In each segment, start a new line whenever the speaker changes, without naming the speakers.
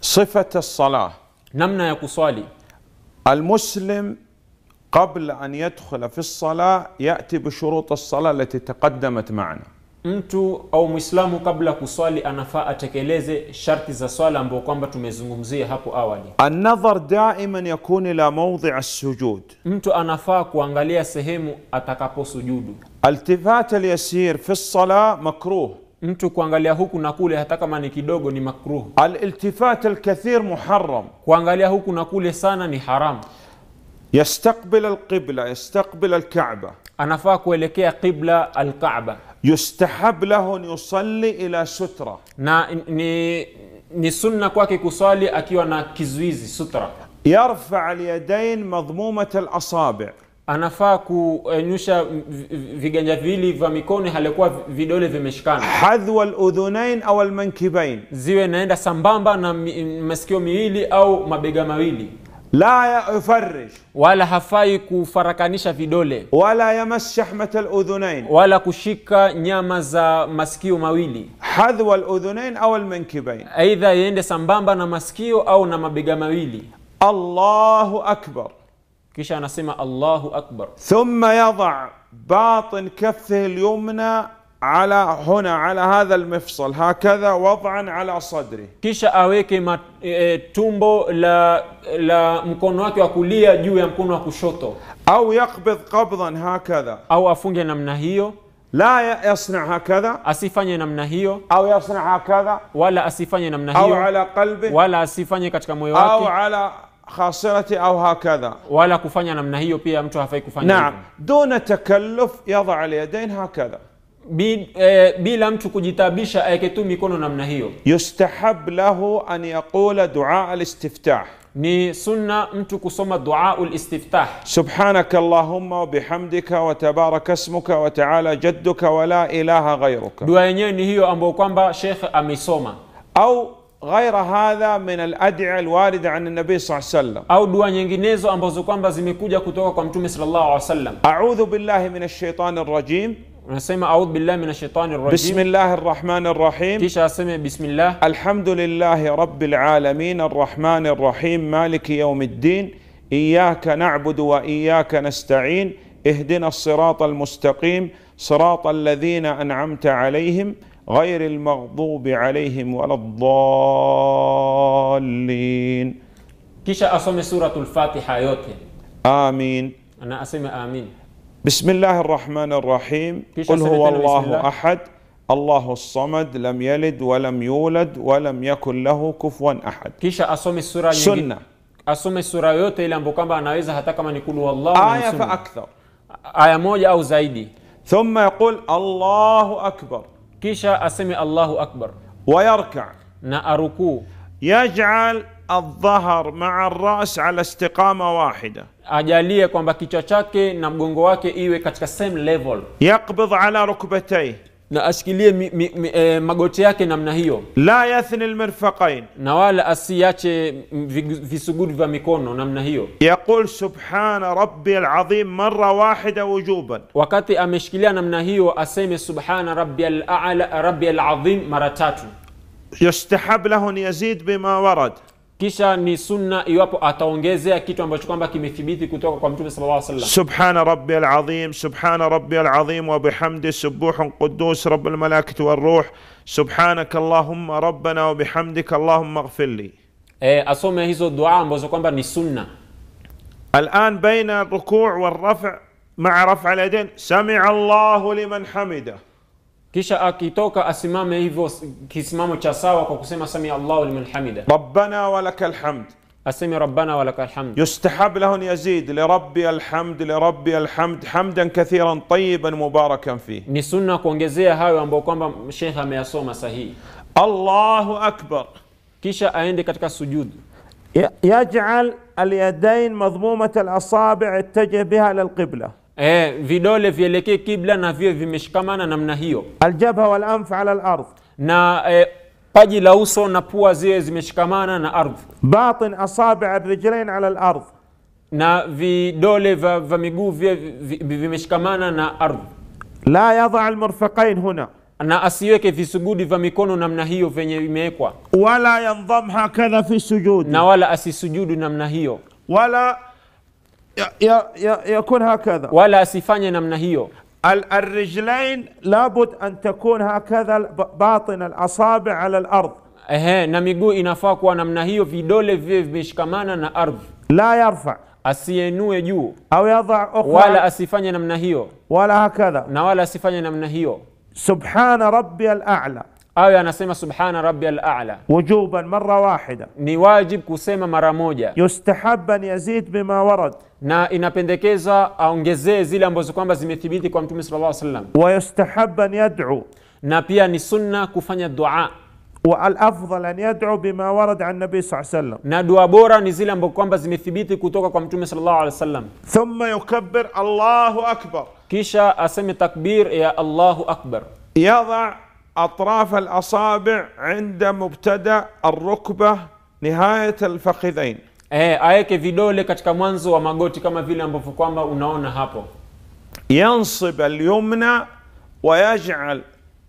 صفة الصلاة
namna ya kuswali
المسلم قبل أن يدخل في الصلاة يأتي بشروط الصلاة التي تقدمت معنا
mtu au mwislamu kabla ya kuswali anafaa atekeleze sharti za swala ambao kwamba tumezungumzia hapo awali
النظر دائما يكون إلى موضع السجود
mtu anafaa kuangalia sehemu atakaposujudu
التفات اليسير في الصلاة مكروه
mtu kuangalia huku na kule hata kama ni kidogo ni makruh
الالتفات الكثير محرم
kuangalia huku na kule sana ni haramu
يستقبل القبلة يستقبل الكعبة
anafaa kuelekea qibla alkaaba
يستحب له أن يصلي إلى سترة
na ni, ni sunna kwake kuswali akiwa na kizuizi sutra
يرفع اليدين مضمومة الأصابع
anafaa kunyusha viganja viwili vya mikono halikuwa vidole vimeshikana
حذو الأذنين أو المنكبين
ziwe naenda sambamba na mi, masikio miwili au mabega mawili
لا يفرج
wala hafai kufarakanisha vidole
ولا يمس شحمة الأذنين
wala kushika nyama za masikio mawili
حذو الأذنين أو المنكبين
aidha iende sambamba na masikio au na mabega mawili
الله أكبر
kisha anasema allahu akbar
ثم يضع باطن كفه اليمنى على هنا على هذا المفصل هكذا وضعا على صدره
kisha aweke mat, e, tumbo la, la mkono wake wa kulia juu ya mkono wa kushoto
أو يقبض قبضا هكذا
au afunge namna hiyo
لا ي- يصنع هكذا
asifanye namna hiyo
أو يصنع هكذا
wala asifanye namna
أو
hiyo
على قلبه
wala asifanye katika moyo
أو
wake
على خاصرته أو هكذا
wala kufanya namna hiyo pia mtu hafai kufanya
نعم
hivyo.
دون تكلف يضع اليدين هكذا
Bi, e, bila mtu kujitabisha aweke tu mikono namna hiyo
يستحب له أن يقول دعاء الاستفتاح
ni sunna mtu kusoma duaul istiftah
سبحانك اللهم وبحمدك وتبارك اسمك وتعالى جدك ولا إله غيرك
dua yenyewe ni hiyo ambayo kwamba shekh ameisoma
أو غير هذا من الأدعية الواردة عن النبي صلى الله عليه وسلم
au dua nyinginezo ambazo kwamba zimekuja kutoka kwa mtume sallallahu alaihi wasallam
أعوذ بالله من الشيطان الرجيم
unasema audhu billahi minash shaitani
بسم
rajim
الله الرحمن الرحيم
kisha aseme bismillah
الحمد لله رب العالمين الرحمن الرحيم مالك يوم الدين إياك نعبد وإياك نستعين اهدنا الصراط المستقيم صراط الذين أنعمت عليهم غير المغضوب عليهم ولا الضالين
kisha asome suratul fatiha yote
آمين
na aseme amin
بسم الله الرحمن الرحيم
كيش
قل هو
أسئلتنا بسم
الله
الله؟
أحد الله الصمد لم يلد ولم يولد ولم يكن له كفوا أحد
kisha asome sura nyingine
سنة
asome sura yote ile ambayo kwamba anaweza hata kama ni kulu wallahu na
آية
sunna.
فأكثر
aya moja au zaidi
ثم يقول الله أكبر
kisha aseme allahu akbar
ويركع
na arukuu
يجعل الظهر مع الرأس على استقامة واحدة
ajalie kwamba kichwa chake na mgongo wake iwe katika same level
يقبض على ركبتيه
na ashikilie mi, mi, mi, e, magoti yake namna hiyo
لا يثني المرفقين
na wala asiache mm, vigu- visugudu vya mikono namna hiyo
يقول سبحان ربي العظيم مرة واحدة وجوبا
wakati ameshikilia namna hiyo aseme subhana rabbiyal a'la rabbiyal azim mara tatu
يستحب له أن يزيد بما ورد
kisha ni sunna iwapo ataongezea kitu ambacho kwamba kimethibiti kutoka kwa mtume sallallahu alaihi wasallam
سبحان ربي العظيم سبحان ربي العظيم وبحمده سبوح قدوس رب الملائكة والروح سبحانك اللهم ربنا وبحمدك اللهم اغفر لي
e, asome hizo dua ambazo kwamba ni sunna
الآن بين الركوع والرفع مع رفع اليدين سمع الله لمن حمده
kisha akitoka asimame hivyo s- kisimamo cha sawa kwa kusema sami allahu liman hamida
ربنا ولك الحمد
aseme rabbana walaka alhamd
يستحب له أن يزيد لربي الحمد لربي الحمد حمدا كثيرا طيبا مباركا فيه
ni sunna kuongezea hayo ambayo kwamba shekhe ameyasoma sahihi
الله أكبر
kisha aende katika sujudu
ي- يجعل اليدين مضمومة الأصابع اتجه بها للقبلة
e, vidole vielekee kibla na vio vimeshikamana namna hiyo
الجبهة والأنف على الأرض
na e, paji la uso na pua ziwe zimeshikamana na ardhi
باطن أصابع الرجلين على الأرض
na vidole vya vya miguu viwe vi- vi- vimeshikamana na ardhi
لا يضع المرفقين هنا
na asiweke visugudi vya mikono namna hiyo venye imewekwa
ولا ينضم هكذا في سجود
na wala asisujudu namna hiyo
ولا ي- ي- ي- يكون هكذا
wala asifanye namna hiyo
ال- الرجلين لابد أن تكون هكذا ب- باطن الأصابع على الأرض
Ehe, na miguu inafaa kuwa namna hiyo vidole viwe vimeshikamana na ardhi
لا يرفع
asienue juu
أو يضع
wala
أخرى
asifanye namna hiyo
ولا هكذا
na wala asifanye namna hiyo
سبحان ربي الأعلى
awe anasema subhana rabbi ala
وجوبا مرة واحدة
ni wajib kusema mara moja
يستحب أن يزيد بما ورد
na inapendekeza aongezee zile ambazo kwamba zimethibiti kwa mtume sallallahu alaihi wasallam
ويستحب أن يدعو
na pia ni sunna kufanya dua
والأفضل أن يدعو بما ورد عن النبي صلى الله عليه وسلم
na dua bora ni zile ambazo kwamba zimethibiti kutoka kwa mtume sallallahu alaihi wasallam
ثم يكبر الله أكبر
kisha aseme takbir ya allahu akbar
يضع أطراف الأصابع عند مبتدأ الركبة نهاية الفخذين
eh, aweke vidole katika mwanzo wa magoti kama vile ambavyo kwamba unaona hapo
ينصب اليمنى ويجعل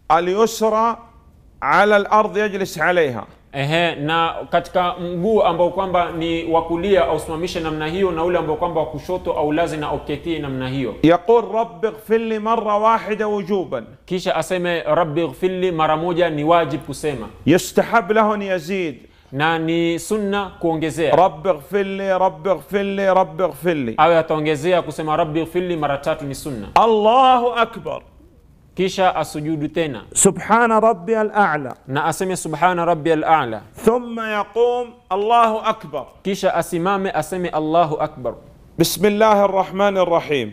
اليسرى على الأرض يجلس عليها
Ehe, na katika mguu ambao kwamba ni wa kulia ausimamishe namna hiyo na ule ambao kwamba wa kushoto au lazi na auketie namna hiyo
يقول رب اغفر لي مرة واحدة وجوبا
kisha aseme rabbi ighfirli mara moja ni wajib kusema
يستحب له أن يزيد
na ni sunna kuongezea
رب اغفر لي رب اغفر لي رب اغفر لي
awe ataongezea kusema rabbi ighfirli mara tatu ni sunna
الله أكبر
kisha asujudu tena
سبحان ربي الأعلى
na aseme subhana rabbi ala
ثم يقوم الله أكبر
kisha asimame aseme allahu akbar
بسم الله الرحمن الرحيم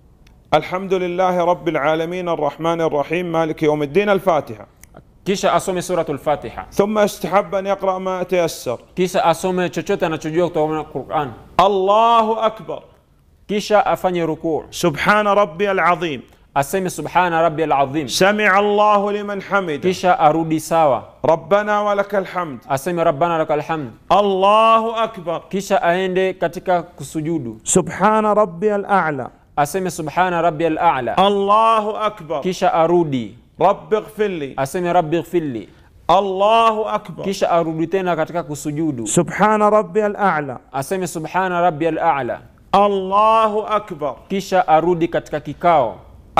الحمد لله رب العالمين الرحمن الرحيم مالك يوم الدين الفاتحة
kisha asome suratu lfatiha
ثم استحب أن يقرأ ما تيسر
kisha asome chochote anachojua kutoka quran
الله أكبر
kisha afanye rukuu
سبحان ربي العظيم
aseme subhana rabbi alazim
سمع الله لمن حمد
kisha arudi sawa
ربنا ولك الحمد
aseme rabbana laka alhamd
الله أكبر
kisha aende katika kusujudu
سبحان ربي الأعلى
aseme subhana rabbi ala
الله أكبر
kisha arudi
رب اغفر لي
aseme rabbi ighfirli
الله أكبر
kisha arudi tena katika kusujudu
سبحان ربي الأعلى
aseme subhana rabbi ala
الله أكبر
kisha arudi katika kikao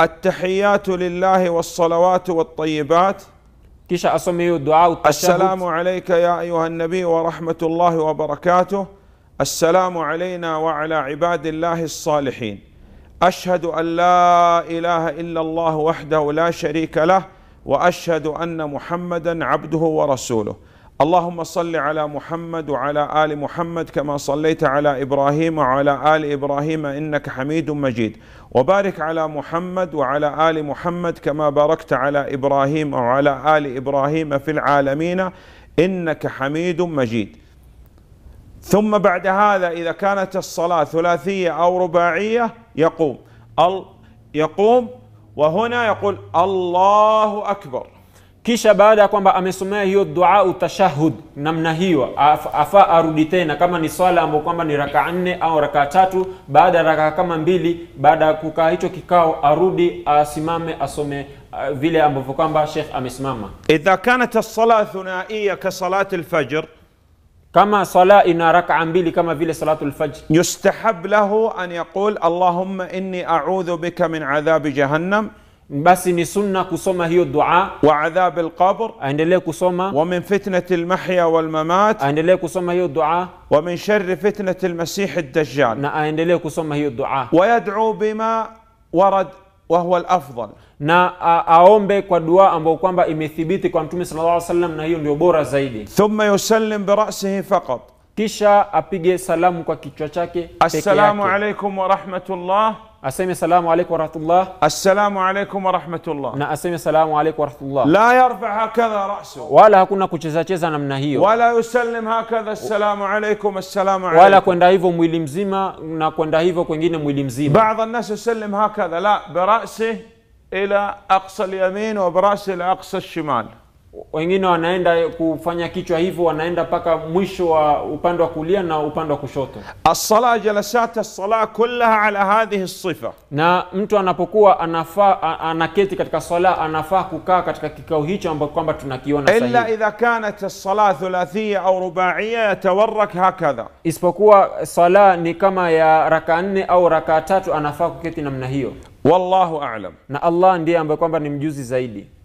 التحيات لله والصلوات والطيبات
kisha asome hiyo dua
السلام
utashahud
عليك يا أيها النبي ورحمة الله وبركاته السلام علينا وعلى عباد الله الصالحين أشهد أن لا إله إلا الله وحده لا شريك له وأشهد أن محمدا عبده ورسوله اللهم صل على محمد وعلى آل محمد كما صليت على إبراهيم وعلى آل إبراهيم إنك حميد مجيد وبارك على محمد وعلى آل محمد كما باركت على إبراهيم وعلى آل إبراهيم في العالمين إنك حميد مجيد ثم بعد هذا إذا كانت الصلاة ثلاثية أو رباعية يقوم ال يقوم وهنا يقول الله أكبر
kisha baada ya kwamba amesomea hiyo dua utashahud namna hiyo af- afaa arudi tena kama ni swala ambayo kwamba ni raka nne au raka tatu baada ya raka kama mbili baada ya kukaa hicho kikao arudi asimame asome uh, vile ambavyo kwamba shekh amesimama
إذا كانت الصلاة ثنائية كصلاة الفجر
kama swala ina rakaa mbili kama vile salatu lfajr
يستحب له أن يقول اللهم إني أعوذ بك من عذاب جهنم
basi ni sunna kusoma hiyo dua
وعذاب القبر
aendelee kusoma
ومن فتنة المحيا والممات
aendelee kusoma hiyo dua
ومن شر فتنة المسيح الدجال
na aendelee kusoma hiyo dua
ويدعو بما ورد وهو الأفضل
na a, aombe kwa dua ambayo kwamba imethibiti kwa mtume sallallahu alaihi wasallam na hiyo ndio bora zaidi
ثم يسلم برأسه فقط
kisha apige salamu kwa kichwa chake peke
السلام
yake
عليكم ورحمة الله
aseme salamu alaikum warahmatullah
السلام عليكم ورحمة الله
na aseme salamu alaikum warahmatullah
لا يرفع هكذا رأسه
wala hakuna kucheza cheza namna hiyo
ولا يسلم هكذا السلام عليكم السلام
wala
عليكم
kwenda hivyo mwili mzima na kwenda hivyo kwengine mwili mzima
بعض الناس يسلم هكذا لا برأسه إلى أقصى اليمين وبرأسه إلى أقصى الشمال
wengine wanaenda kufanya kichwa hivyo wanaenda mpaka mwisho wa upande wa kulia na upande wa kushoto
الصلاة جلسات الصلاة كلها على هذه الصفة
na mtu anapokuwa anafaa a- anaketi katika swala anafaa kukaa katika kikao hicho ambacho kwamba tunakiona
إلا
sahihi
إذا كانت الصلاة ثلاثية أو رباعية يتورك هكذا
isipokuwa swala ni kama ya raka nne au raka tatu anafaa kuketi namna hiyo
والله أعلم
na allah ndiye ambaye kwamba ni mjuzi zaidi